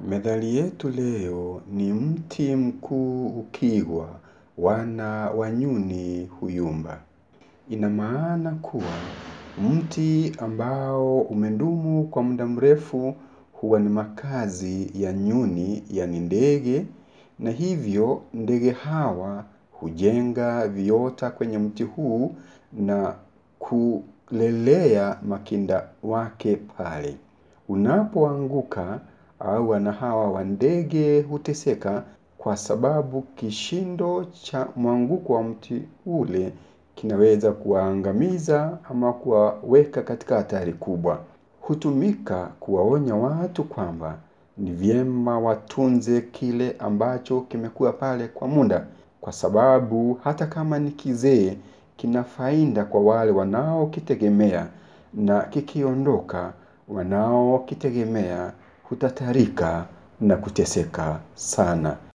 Methali yetu leo ni mti mkuu ukigwa, wana wa nyuni huyumba. Ina maana kuwa mti ambao umedumu kwa muda mrefu huwa ni makazi ya nyuni yaani ndege na hivyo ndege hawa hujenga viota kwenye mti huu na kulelea makinda wake pale. Unapoanguka au wana hawa wa ndege huteseka kwa sababu kishindo cha mwanguko wa mti ule kinaweza kuwaangamiza ama kuwaweka katika hatari kubwa. Hutumika kuwaonya watu kwamba ni vyema watunze kile ambacho kimekuwa pale kwa muda kwa sababu hata kama ni kizee kina faida kwa wale wanaokitegemea na kikiondoka wanaokitegemea hutatarika na kuteseka sana.